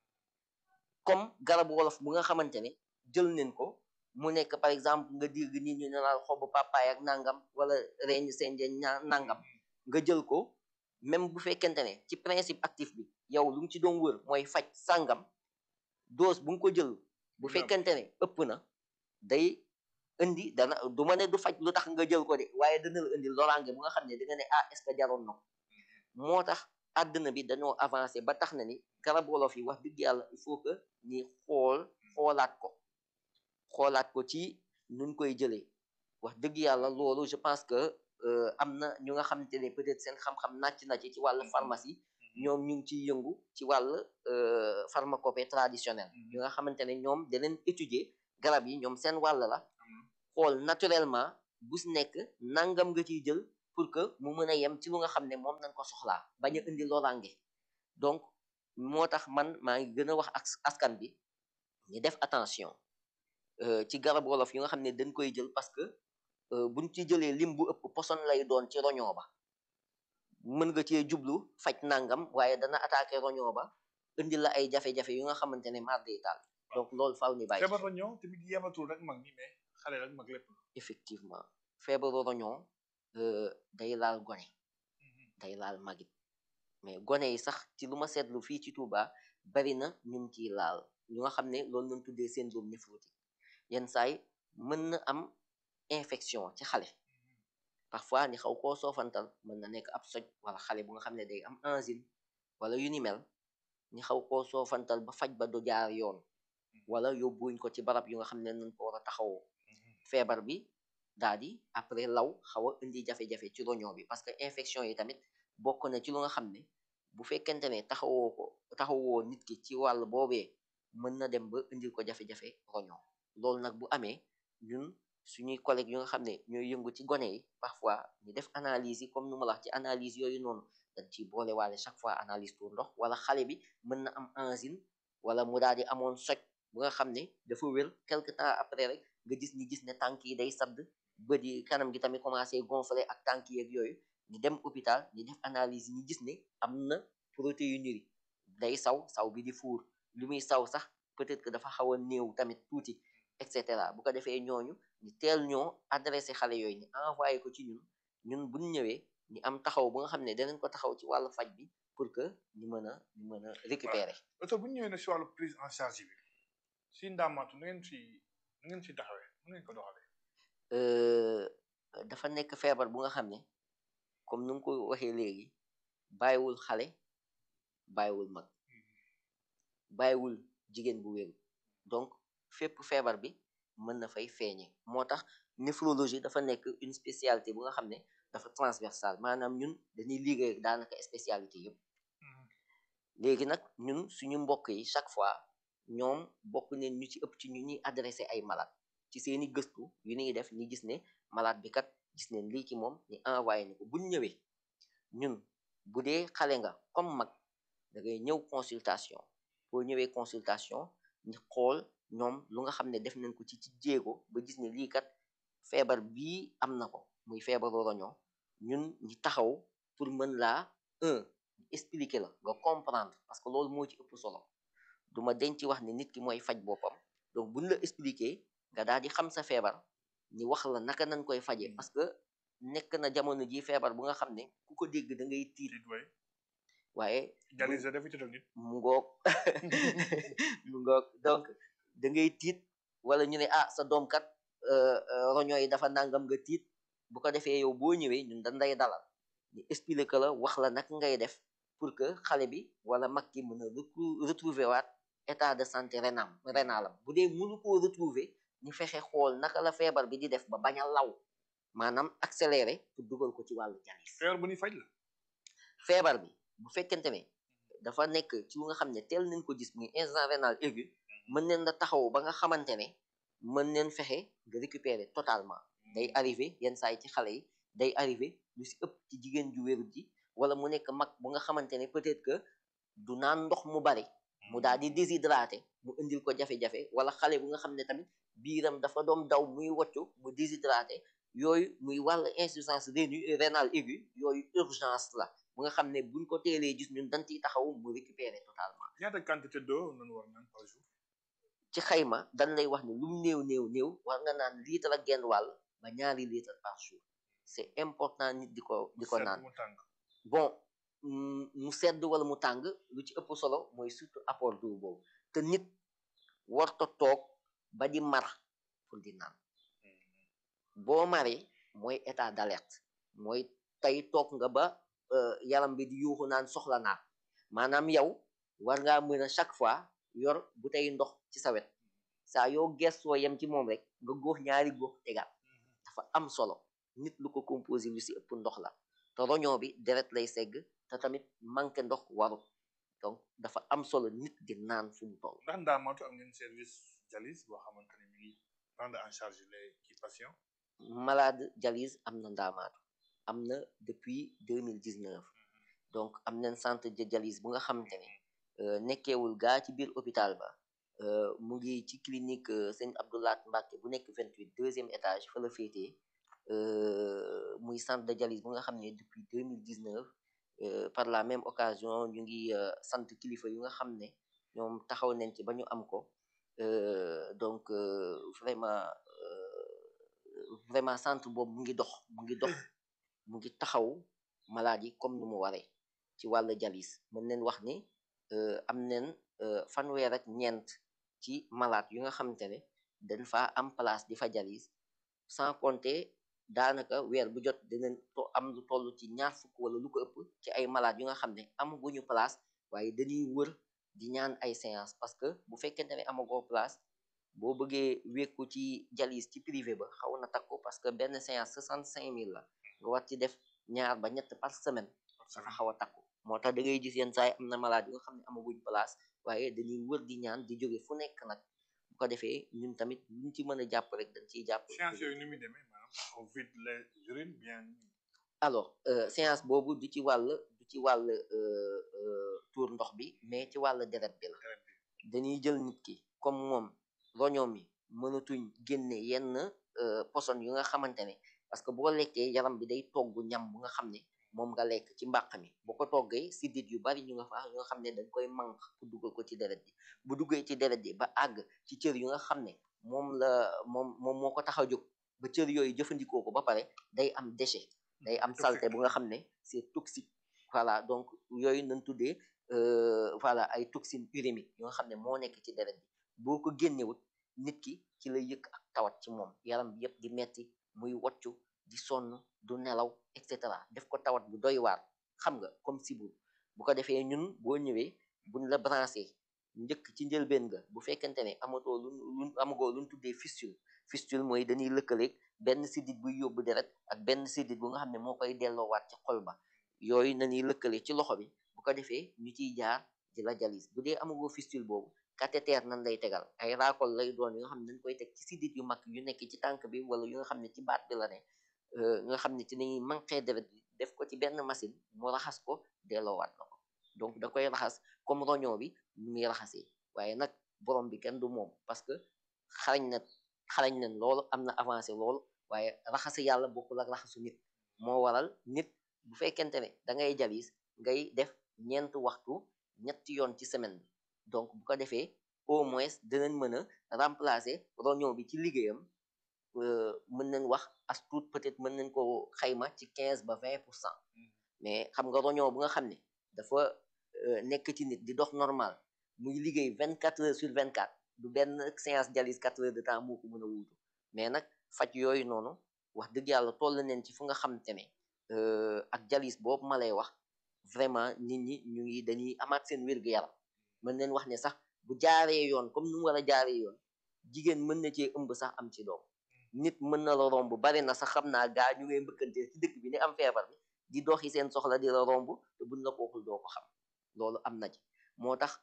comme garabu wolof bu nga xamante ne jël nañ ko mu nekk par exemple nga dégg nit ñu ne naan xobu papaay ak nangam wala reñ senjeen nangam nga jël ko même bu fekkente ne ci principe actif bi yow lu mu ci doon wër mooy faj sàngam dose bu nga ko jël bu fekkente ne ëpp na day indi dana du ma ne du faj lu tax nga jël ko de waaye dana la indi loraange bu nga xam ne da nga ne ah est ce que jaroon na ko moo tax àdduna bi dañoo avancé ba tax na ni garab wolof yi wax dëgg yàlla il faut que ñi xool xoolaat ko xoolaat ko ci nuñ koy jëlee wax dëgg yàlla loolu je pense que am na ñu nga xamante ne peut-être seen xam-xam nàcc na ci ci wàllu pharmacie ñoom ñu ngi ciy yëngu ci wàll pharmacopée traditionnelle ñu nga xamante ne ñoom daneen étudier garab yi ñoom seen wàll la xool naturellement bu si nekk nangam nga ciy jël pour que mu mën a yem ci lu nga xam ne moom nañ ko soxlaa bañ a indi loraange donc moo tax man maa ngi gën a wax ak askan bi ñu def attention ci garab wolof yu nga xam ne dañ koy jël parce que buñ ci jëlee lim bu ëpp poson lay doon ci roñoo ba mën nga cee jublu faj nangam waaye dana attaqué roñoo ba indi la ay jafe-jafe yu nga xamante ne mar day taal donc loolu faaw ni bàyyi feebar roñoo tamit yematul rek mag ñi mais xale rek mag lépp effectivement feebaru roñoo day laal gone day laal magit mais gone yi sax ci lu ma seetlu fii ci Touba bari na ñun ciy laal ñu nga xam ne loolu lañ tuddee syndrome néphrotique yenn saay mën na am infection ci xale parfois ni xaw koo soofantal mën na nekk ab soj wala xale bu nga xam ne day am angine wala yu ni mel ni xaw koo soofantal ba faj ba du jaar yoon wala yóbbuñ ko ci barab yu nga xam ne nañ ko war a taxawoo feebar bi daal di après law xaw a indi jafe-jafe ci roñoo bi parce que infection yi tamit bokk na ci lu nga xam ne bu fekkente ne taxawoo ko taxawoo nit ki ci wàll boobee mën na dem ba indil ko jafe-jafe roñoo loolu nag bu amee ñun suñuy collègues yu nga xam ne ñooy yëngu ci gone yi parfois ñu def analyse yi comme nu ma la wax ci analyse yooyu noonu dañ ciy boole waale chaque fois analyse pour ndox wala xale bi mën na am angine wala mu daal di amoon soj bu nga xam ne dafa wér quelque temps après rek nga gis ñi gis ne tànk yi day sadd bët yi kanam gi tamit commencé gonfler ak tànk yeeg yooyu ñu dem hôpital ñu def analyse yi ñu gis ne am na protéinurie day saw saw bi di fuur lu muy saw sax peut-être que dafa xaw a néew tamit tuuti et cetera bu ko defee ñooñu ñu teel ñoo adressé xale yooyu ni envoyé ko ci ñun ñun buñ ñëwee ñu am taxaw bu nga xam ne danañ ko taxaw ci wàllu faj bi pour que ñu mën a ñu mën a récupérer oto bu ñu ñëwee ne si wàllu prise en charge bi si ndaamaatu nu ngeen si nu ngeen si taxawee nu ngeen ko doxalee dafa nekk feebar bu nga xam ne comme nu nga ko waxee léegi bàyyiwul xale bàyyiwul mag bàyyiwul jigéen bu wéru donc fépp feebar bi mën na fay feeñe moo tax néphrologie dafa nekk une spécialité bu nga xam ne dafa transversale maanaam ñun dañuy liggéey daanaka spécialité yëpp léegi nag ñun suñu mbokk yi chaque fois ñoom bokk neen ñu ci ëpp ci ñu ñuy adressé ay malade ci seeni gëstu yu ñuy def ñu gis ne malade bi kat gis neen lii ci moom ñu envoyé ni ko buñ ñëwee ñun bu dee xale nga comme mag da ngay ñëw consultation boo ñëwee consultation ñu xool ñoom lu nga xam ne def nañ ko ci ci jéego ba gis ne lii kat feebar bii am na ko muy feebaru roñoo ñun ñi taxaw pour mën laa un expliquer la nga comprendre parce que loolu moo ci ëpp solo duma denc wax ne nit ki mooy faj boppam donc buñ la expliquer nga daal di xam sa feebar ñu wax la naka nañ koy faje parce que nekk na jamono ji feebar bu nga xam ne ku ko dégg da ngay tiit waaye dialyse dafa ci nit mu ngoog mu ngoog donc da ngay tiit wala ñu ne ah sa doom kat roño yi dafa nangam nga tiit bu ko defee yow boo ñëwee ñun dañ lay dalal ñu expliquer la wax la naka ngay def pour pour que xale bi wala mag ki mën a retrouver waat état de santé renam rénalam bu dee mënu koo retrouver ñu fexe xool naka la feebar bi di def ba bañ a law maanaam accéléré pour dugal ko ci wàllu jalis feebar bu ñuy faj la feebar bi bu fekkente ne dafa nekk ci lu nga xam ne teel nañ ko gis muy insuffisance rénale aiguë mën neen la taxaw ba nga xamante ne mën neen fexe nga récupérer totalement day arrivé yenn saa yi ci xale yi day arrivé lu si ëpp ci jigéen ju wérut ji wala mu nekk mag bu nga xamante ne peut-être que du naan ndox mu bari mu daal di déshydraté mu indil ko jafe-jafe wala xale bu nga xam ne tamit biiram dafa doom daw muy woccu mu déshydraté yooyu muy wàll insuffisance rénale aiguë yooyu urgence la bu nga xam ne buñ ko teelee gis ñun dañ ciy taxaw mu récupérer totalement ñaata quantité d'eau nañu war naan par jour ci xayma dañ lay wax ne lu mu néew néew néew war nga naan litre ak genn wàll ba ñaari litre par jour c'est important nit di ko di ko naan mu tàng bon mu sedd wala mu tàng lu ci ëpp solo mooy surtout apport d'eau boobu te nit warta toog ba di mar pour di naan boo maree mooy état d'alerte mooy tey toog nga ba yaram bi di yuuxu naan soxla naa maanaam yow war ngaa mën a chaque fois yor bu tey ndox ci sa wet saa yoo gestoo yem ci moom rek nga góox ñaari góox tegaat dafa am solo nit lu ko composé lu si ëpp ndox la te roñoo bi deret lay segg te tamit manqué ndox warut donc dafa am solo nit di naan fu mu toll ndax ndaamaatu am ngeen service dialyse boo xamante ne mi ngi prendre en charge les kii patients malade dialyse am na ndaamaatu am na depuis deux mille dix neuf donc am nañ centre de dialyse bu nga xamante ne nekkeewul gaa ci biir hôpital ba mu ngi ci clinique sëñ Abdoulaat Mbacke bu nekk vingt huit deuxième étage fa la féetee muy centre de dialyse bu nga xam ne depuis deux mille dix neuf par la même occasion ñu ngi sant kilifa yu nga xam ne ñoom taxaw nañ ci ba ñu am ko donc vraiment vraiment centre boobu mu ngi dox mu ngi dox mu ngi taxaw malade yi comme nu mu waree ci wàllu dialyse mën neen wax ni am neen fanweer ak ñeent ci malade yu nga xamante ne dañ fa am place di fa dialyse sans compter daanaka weer bu jot dinañ to am lu toll ci ñaar fukk wala lu ko ëpp ci ay malade yu nga xam ne amaguñu place waaye dañuy wër di ñaan ay séance parce que bu fekkente ne amagoo place boo bëggee wékku ci dialyse ci privé ba xaw na takku parce que benn séance soixante cinq mille la nga war ci def ñaar ba ñett par semaine dafa xaw a takku moo tax da ngay gis yenn saa yi am na malade yu nga xam ne amaguñ place waaye dañuy wër di ñaan di jóge fu nekk nag bu ko defee ñun tamit luñ ci mën a jàpp rek dañ ciy jàpp séance yooyu ni muy demee maanaam on vide les urines bien alors séance boobu du ci wàll du ci wàll tour ndox bi mais ci wàll deret bi la dañuy jël nit ki comme moom roñoom mi mënatuñ génne yenn poson yu nga xamante ne parce que boo lekkee yaram bi day togg ñam bu nga xam ne moom nga lekk ci mbàq mi boo ko toggee siddit yu bari ñu nga fa yu nga xam ne dañ koy manq pour dugal ko ci deret ji bu duggee ci deret ji ba àgg ci cër yu nga xam ne moom la moom moom moo ko tax a jóg ba cër yooyu jëfandikoo ko ba pare day am déchet day am saleté bu nga xam ne c'est toxique voilà donc yooyu nañ tuddee voilà ay toxines urémiques yu nga xam ne moo nekk ci deret bi boo ko génnewut nit ki ci la yëg ak tawat ci moom yaram bi yëpp di metti muy woccu di sonn du nelaw et cetera def ko tawat bu doy waar xam nga comme sibur bu ko defee ñun boo ñëwee buñ la branché njëkk ci njëlbeen nga bu fekkente ne amatoo lu lu amagoo luñ tuddee fistule fistule mooy dañuy lëkkaleeg benn sidit buy yóbbu deret ak benn sidit bu nga xam ne moo koy delloowaat ci xol ba yooyu nañuy lëkkale ci loxo bi bu ko defee ñu ciy jaar di la jalis bu dee amagoo fistule boobu cathéter nan lay tegal ay raakol lay doon yu nga xam ne dañ koy teg ci sidit yu mag yu nekk ci tànk bi wala yu nga xam ne ci baat bi la ne nga xam ne ci nañuy manqué deret bi def ko ci benn machine mu raxas ko delloowaat la ko donc da koy raxas comme roñoo bi nu muy raxasee waaye nag borom bi kenn du moom parce que xarañ na xarañ nañ loolu am na avancé loolu waaye raxasu yàlla bokkul ak raxasu nit moo waral nit bu fekkente ne da ngay jalis ngay def ñeent waxtu ñetti yoon ci semaine bi donc bu ko defee au moins dinañ mën a remplacer roñoo bi ci liggéeyam mën nañ wax as tuut peut-être mën nañ ko xayma ci quinze ba vingt pour cent mais xam nga roñoo bu nga xam ne dafa nekk ci nit di dox normal muy liggéey vingt quatre heures sur vingt quatre du benn séance dialyse quatre heures de temps moo ko mën a wuutu mais nag faj yooyu noonu wax dëgg yàlla toll nañ ci fu nga xamante ne ak dialyse boobu ma lay wax vraiment nit ñi ñu ngi dañuy amaat seen wér-gu-yaram mën nañ wax ne sax bu jaaree yoon comme nu mu war a jaaree yoon jigéen mën na cee ëmb sax am ci doom nit mën na la romb bari na sax xam naa gaa ñu ngay mbëkkante ci dëkk bi ne am feebar bi di doxi seen soxla di la romb te buñ la ko waxul doo ko xam loolu am na ci moo tax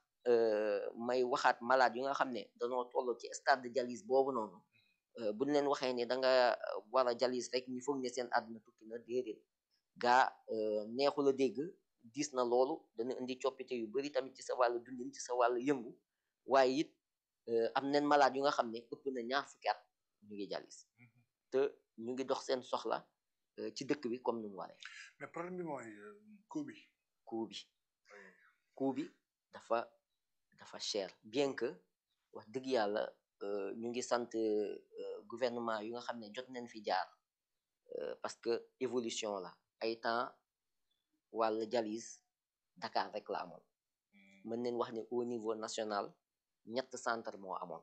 may waxaat malade yu nga xam ne dañoo toll ci stade de dialyse boobu noonu buñ leen waxee ne da nga war a dialyse rek ñu foog ne seen àdduna tukki na déedéet gaa neexu la dégg diis na loolu dana indi coppite yu bari tamit ci sa wàllu dundin ci sa wàllu yëngu waaye it am nañ malade yu nga xam ne ëpp na ñaar fukki at ñu ngi dialyse te ñu ngi dox seen soxla ci dëkk bi comme ni mu waree. mais problème bi mooy coût bi. coût bi coût bi dafa dafa cher bien que wax dëgg yàlla ñu ngi sant gouvernement yu nga xam ne jot nañ fi jaar parce que évolution la ay temps wàll dialyse Dakar rek la amoon mën nañ wax ne au niveau national ñett centre moo amoon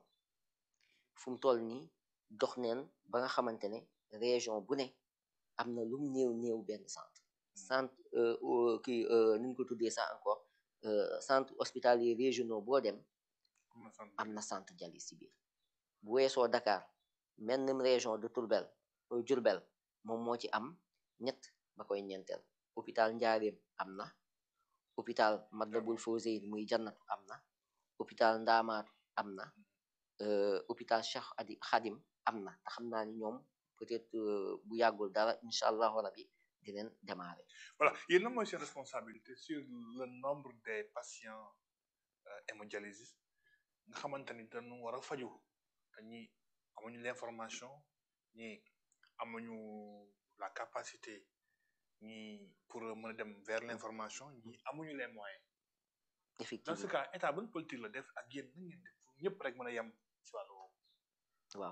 fu mu toll nii dox neen ba nga xamante ne région bu ne am na lum néew néew benn centre centre kii nuñ ko tuddee sax encore centre hospitalier régionaux boo dem am na centre dialyse ci biir bu weesoo Dakar mennum région de Tourbel Diourbel moom moo ci am ñett ba koy ñeenteel hôpital Njaaréem am na hôpital Matlaboul Fawzeyni muy jannatu am na hôpital Ndaamaatu am na hôpital Cheikh Adi Khadim am na te xam naa ni ñoom peut-être bu yàggul dara incha allahu rabi di leen démarrer. voilà yéen lan mooy seen responsabilité sur le nombre des patients hémodialysés nga xamante ni dañu war a faju te ñi amuñu l'information ñi amuñu la capacité ñi pour mën a dem vers l'information ñi amuñu les moyens. effectivement dans ce cas état ban politique la def ak yéen na ngeen def ñëpp rek mën a yem ci wàllu woowu. waaw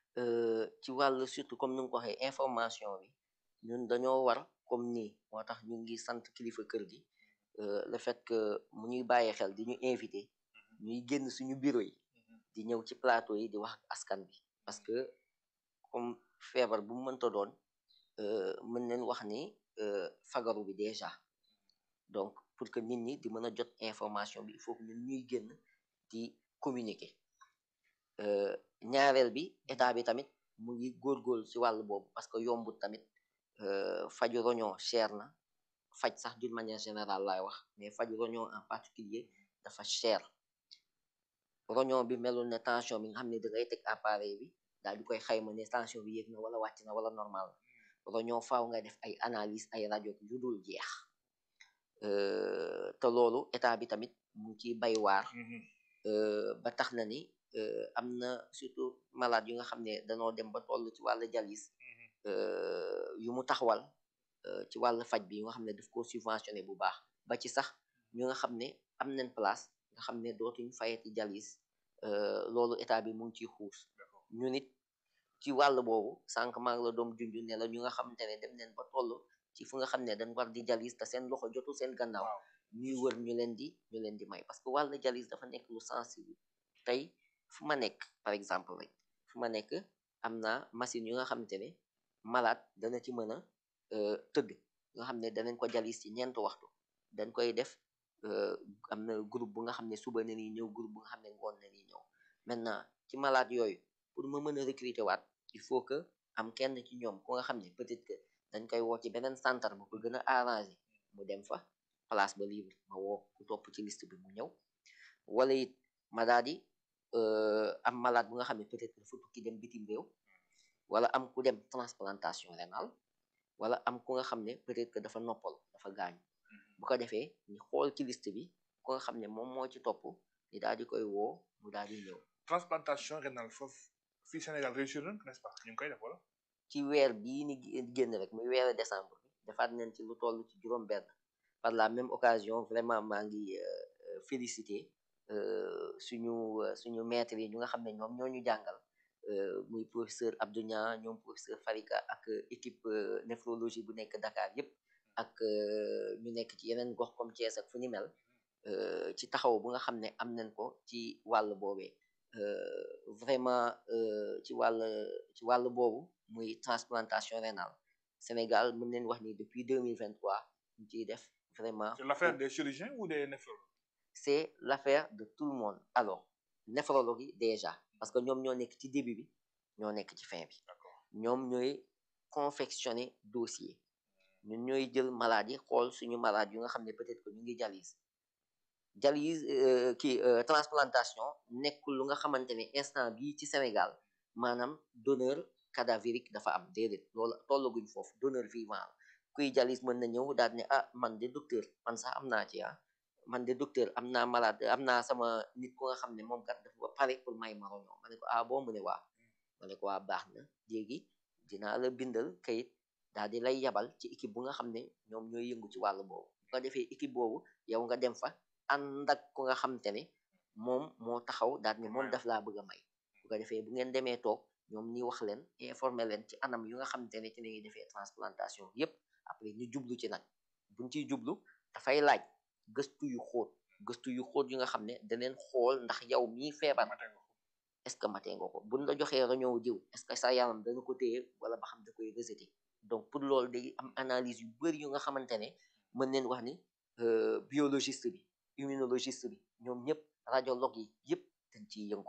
ci wàllu surtout comme ni nga ko waxee information bi ñun dañoo war comme nii moo tax ñu ngi sant kilifa kër gi le fait que mu ñuy bàyyi xel di ñu invité ñuy génn suñu bureau yi di ñëw ci plateau yi di wax ak askan bi parce que comme feebar bu mu mënta doon mën nañ wax ni fagaru bi déjà donc pour que nit ñi di mën a jot information bi il faut que ñun ñuy génn di communiquer ñaareel bi état bi tamit mu ngi góorgóorlu ci wàll boobu parce que yombut tamit faju roñoo cher na faj sax d'une manière générale laay wax mais faju roñoo en particulier dafa cher roñoo bi melul ne tension bi nga xam ne da ngay teg appareil bi daal di koy xayma ne tension bi yéeg na wala wàcc na wala normal roñoo faaw nga def ay analyse ay rajo yu dul jeex te loolu état bi tamit mu ngi ciy bay waar ba tax na ni am na surtout malade yu nga xam ne danoo dem ba toll ci wàllu dialyse yu mu taxawal ci wàllu faj bi yu nga xam ne daf ko subventionné bu baax ba ci sax ñu nga xam ne am nañ place nga xam ne dootuñ fayati dialyse loolu état bi mu ngi ciy xuus ñu nit ci wàll boobu sànq maa ngi la doom junj ne la ñu nga xamante ne dem neen ba toll ci fu nga xam ne dañ war di dialyse te seen loxo jotul seen gannaaw ñuy wër ñu leen di ñu leen di may parce que wàllu dialyse dafa nekk lu sensible tey fu ma nekk par exemple rek fu ma nekk am na machine yu nga xamante ne malade dana ci mën a tëdd nga xam ne danañ ko dialyse ci ñeent waxtu dañ koy def am na groupe bu nga xam ne suba na ni ñëw groupe bu nga xam ne ngoon na ni ñëw maintenant ci malade yooyu pour ma mën a recruter waat il faut que am kenn ci ñoom ku nga xam ne peut-être que dañ koy woo ci beneen centre bu ko gën a arrangé mu dem fa place ba libre ma woo ku topp ci liste bi mu ñëw wala it ma daal di am malade bu nga xam ne peut-être dafa tukki dem bitim réew wala am ku dem transplantation rénale wala am ku nga xam ne peut-être que dafa noppal dafa gaañu bu ko defee ñu xool ci liste bi ku nga xam ne moom moo ci topp ñu daal di koy woo mu daal di ñëw. transplantation rénale foofu fii Sénégal réussir na n'est-ce pas ñu ngi koy def wala. ci weer bii ni génn rek muy weeru décembre bi defaat nañ ci lu toll ci juróom-benn par la même occasion vraiment maa ngi féliciter suñu suñu maître yi ñu nga xam ne ñoom ñoo ñu jàngal. muy professeur Abdou Niang ñoom professeur Farika ak équipe néphrologie bu nekk Dakar yëpp ak ñu nekk ci yeneen gox comme Thiès ak fu ni mel ci taxaw bu nga xam ne am nañ ko ci wàll boobee vraiment ci wàll ci wàll boobu muy transplantation rénale Sénégal mën nañ wax ni depuis 2023 ñu ciy def vraiment c'est l'affaire des chirurgiens ou des néphrologues c'est l'affaire de tout le monde alors néphrologue yi déjà parce que ñoom ñoo nekk ci début bi ñoo nekk ci fin bi d'accord ñoom ñooy confectionner dossier ñun ñooy jël malade yi xool suñu malade yu nga xam ne peut-être que ñu ngi dialyse dialyse euh, kii euh, transplantation nekkul lu nga xamante ne instant bii ci Sénégal maanaam donneur cadavérique dafa am déedéet loolu tollaguñ foofu donneur vivant la kuy dialyse mën na ñëw daal ne ah man de docteur man sax am naa ci ah man de docteur am naa malade am naa sama nit ku nga xam ne moom kat dafa pare pour may ma roñoo ma ne ko ah boo mu ne waa ma ne ko waa baax na léegi dinaa la bindal kayit daal di lay yabal ci équipe bu nga xam ne ñoom ñooy yëngu ci wàllu boobu bu ko defee équipe boobu yow nga dem fa ànd ak ku nga xamante ne moom moo taxaw daal ne moom daf laa bëgg a may bu ko defee bu ngeen demee toog ñoom ñi wax leen informer leen ci anam yu nga xamante ne ci la ñuy defee transplantation yépp après ñu jublu ci nag buñ ciy jublu dafay laaj gëstu yu xóot gëstu yu xóot yu nga xam ne daneen xool ndax yow mii feebar matee nga ko est-ce que matee nga ko buñ la joxee réunion diw est-ce que sa yaram dana ko téye wala ba xam da koy rejeter donc pour loolu day am analyse yu bëri yu nga xamante ne mën neen wax ni euh, biologiste bi immunologiste bi ñoom ñëpp radiologue yi yëpp dañ ciy yëngu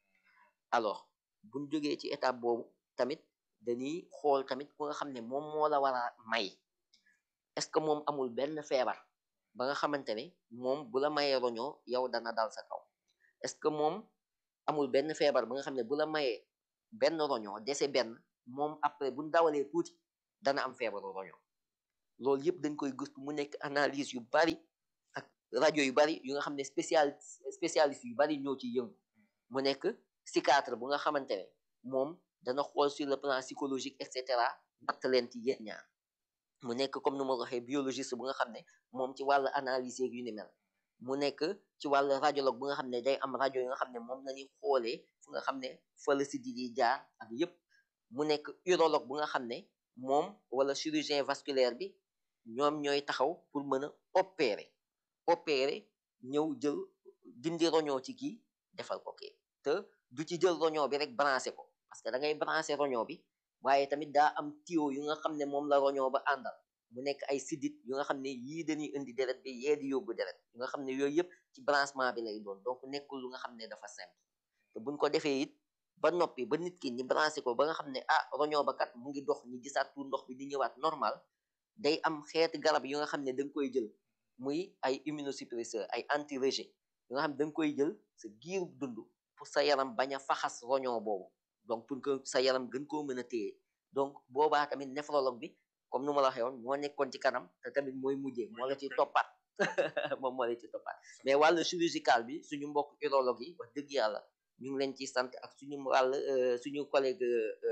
alors buñ jógee ci étape boobu tamit dañuy xool tamit ku nga xam ne moom moo la war a may est-ce que moom amul benn feebar ba nga xamante ne moom bu la mayee roñoo yow dana dal sa kaw est-ce que moom amul benn feebar ba nga xam ne bu la mayee benn roñoo dese benn moom après buñ dawalee tuuti dana am feebaru roñoo loolu yëpp dañ koy gëstu mu nekk analyse yu bari ak rajo yu bari yu nga xam ne spécial spécialiste yu bari ñoo ciy yëngu mu nekk psychiatre bu nga xamante ne moom dana xool sur le plan psychologique et cetera natt leen ci yéen ñaar mu nekk comme nu ma ko waxee biologiste bu nga xam ne moom ci wàllu analyse yeeg yu ni mel mu nekk ci wàllu radiologue bu nga xam ne day am rajo yu nga xam ne moom lañuy xoolee fu nga xam ne fa la si di jaar ak yépp mu nekk urologue bu nga xam ne moom wala chirurgien vasculaire bi ñoom ñooy taxaw pour mën a opérer opérer ñëw jël dindi roñoo ci kii defal ko kii te du ci jël roñoo bi rek branché ko parce que da ngay branché roñoo bi waaye tamit daa am tuyau yu nga xam ne moom la roñoo ba àndal mu nekk ay sidit yu nga xam ne yii dañuy indi deret bi yee di yóbbu deret yu nga xam ne yooyu yëpp ci branchement bi lay doon donc nekkul lu nga xam ne dafa simple te buñ ko defee it ba noppi ba nit ki ñi branché ko ba nga xam ne ah roñoo ba kat mu ngi dox ñi gisaat tuur ndox bi di ñëwaat normal day am xeeti garab yu nga xam ne da nga koy jël muy ay immunosuppresseur ay anti-rejet yu nga xam ne da nga koy jël sa giir dund pour sa yaram bañ a faxas roñoo boobu donc pour que sa yaram gën koo mën a téye donc boobaa tamit néphrologue bi comme nu ma la waxee woon moo nekkoon ci kanam te tamit mooy mujjee moo la ci toppaat moom moo la ci toppaat mais wàllu chirurgical bi suñu mbokk urologue yi wax dëgg yàlla ñu ngi leen ci sant ak suñu wàll suñu collègue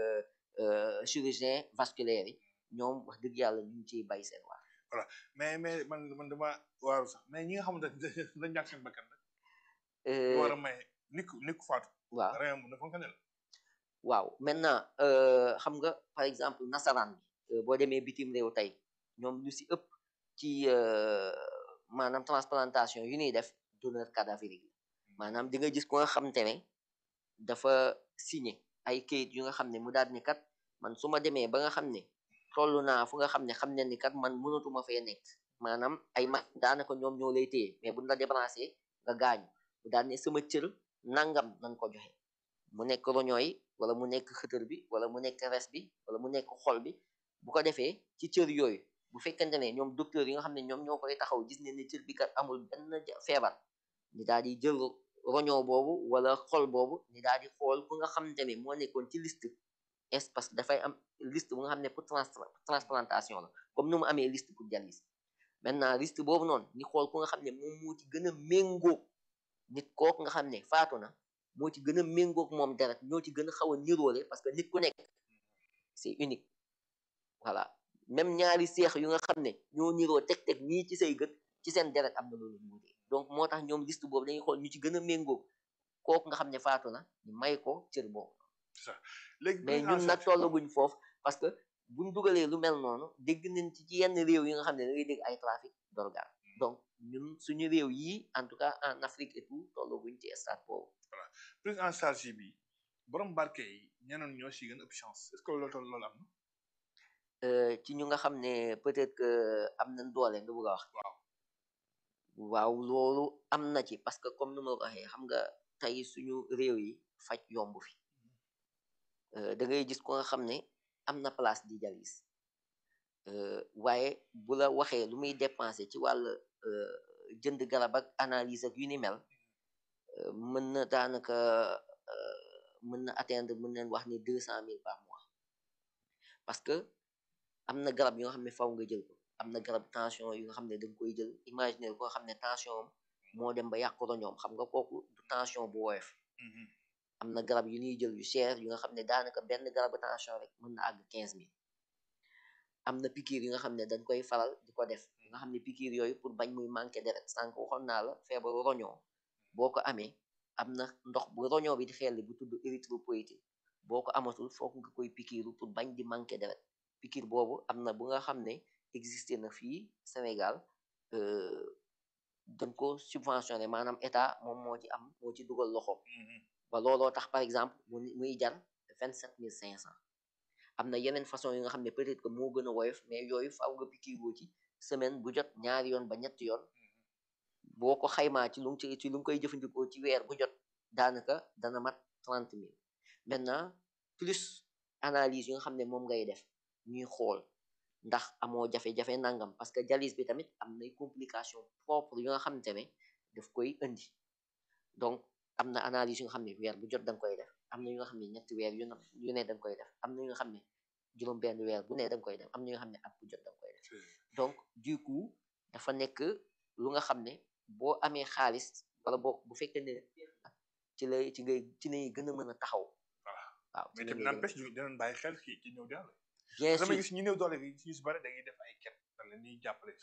chirurgien vasculaire yi ñoom wax dëgg yàlla ñu ngi ciy bay seen waar voilà mais mais man man dama waaru sax mais ñi nga xamante ne dañ ñàkk seen bakkan rek ñu war a may nit ku nit ku faatu waaw réew mi dafa nga ne la waaw maintenant xam nga par exemple nasaraan bi boo demee bitim réew tey ñoom lu si ëpp ci maanaam transplantation yu ñuy def donneur cadavérique la maanaam di nga gis ko nga xamante ne dafa signé ay kayit yu nga xam ne mu daal ni kat man su ma demee ba nga xam ne toll naa fu nga xam ne xam ne ni kat man mënatuma fee nekk maanaam ay ma daanaka ñoom ñoo lay téye mais buñ la débranché nga gaañu mu daal ne sama cër nangam nañ ko joxe mu nekk roñoo yi wala mu nekk xëtër bi wala mu nekk res bi wala mu nekk xol bi bu ko defee ci cër yooyu bu fekkente ne ñoom docteur yi nga xam ne ñoom ñoo koy taxaw gis ne ne cër bi kat amul benn feebar ni daal di jël roñoo boobu wala xol boobu ni daal di xool ku nga xamante ne moo nekkoon ci liste est parce que dafay am liste bu nga xam ne pour transplantation la comme nu mu amee liste pour dialyse maintenant liste boobu noonu ñi xool ku nga xam ne moom moo ci gën a méngóog nit kooku nga xam ne faatu na moo ci gën a méngóog moom deret ñoo ci gën a xaw a niroole parce que nit ku nekk c'est unique voilà même ñaari seex yu nga xam ne ñoo niroo teg-teg nii ci say gët ci seen deret am na loolu muutee donc moo tax ñoom liste boobu dañuy xool ñu ci gën a méngóog kooku nga xam ne faatu na ñu may ko cër boobu léegi mais ñun nag tollaguñ foofu parce que buñ dugalee lu mel noonu dégg nañ ci ci yenn réew yi nga xam ne da ngay dégg ay trafic d'organes donc ñun suñu réew yi en tout cas en Afrique et tout tollaguñ ci stade boobu prise en charge bi borom barke yi ñeneen ñoo si gën a ëpp chance est-ce que loolu loolu am na ci ñu nga xam ne peut-être que am nañ doole nga bëgg a wax waaw waaw loolu am na ci parce que comme nu ma ko waxee xam nga tey suñu réew yi faj yomb fi Euh, da ngay gis ko nga xam ne am na place di jalis Euh, waaye bu la waxee lu muy dépenser ci wàll euh, jënd garab ak analyse ak yu ni mel euh, mën na daanaka euh, mën na atteindre mën nañ wax ni deux cent mille par mois parce que am na garab yu nga xam ne faw nga jël ko am na garab tension yu nga xam ne da nga koy jël imaginer koo xam ne tension am moo dem ba yàq roñoom xam nga kooku du tension bu woyof am na garab yu ñuy jël yu cher yu nga xam ne daanaka benn garabu tension rek mën na àgg quinze mille am na piqûre yi nga xam ne dañ koy faral di ko def nga xam ne piqûre yooyu pour bañ muy manqué deret sànq waxoon naa la feebaru roñoo boo ko amee am na ndox bu roñoo bi di xelli bu tudd érythropoïétine boo ko amatul foog nga koy piqûre pour bañ di manqué deret piqûre boobu am na bu nga xam ne existé na fii Sénégal euh, dañ ko subventionné maanaam état moom moo ci am moo ci dugal loxo ba looloo tax par exemple mu muy jar vingt sept mille cinq cent am na yeneen façon yi nga xam ne peut-être que moo gën a woyof mais yooyu faaw nga pikiiroo ci semaine bu jot ñaari yoon ba ñetti yoon boo ko xaymaa ci lu mu ci ci lu nga koy jëfandikoo ci weer bu jot daanaka dana mat trente mille maintenant plus analyse yi nga xam ne moom ngay def ñuy xool ndax amoo jafe-jafe nangam parce que dialyse bi tamit am nay complication propre yu nga xamante ne daf koy indi donc am na analyse yu nga xam ne weer bu jot da nga koy def am na yu nga xam ne ñetti weer yu na yu ne da nga koy def am na yu nga xam ne juróom benn weer bu ne da nga koy def am na yu nga xam ne at bu jot da nga koy def donc du coup dafa nekk lu nga xam ne boo amee xaalis wala boo bu fekkee ne ci lay ci ngay ci lay gën a mën a taxaw Voilà. waaw ci mais la tamit ngay gën a- n'empêche ñu dinañ bàyyi xel kii ci ñëw doole bien dama sûr gis ñu néew doole bi ci ñu si bëri dañuy def ay ket dañ leen di jàppale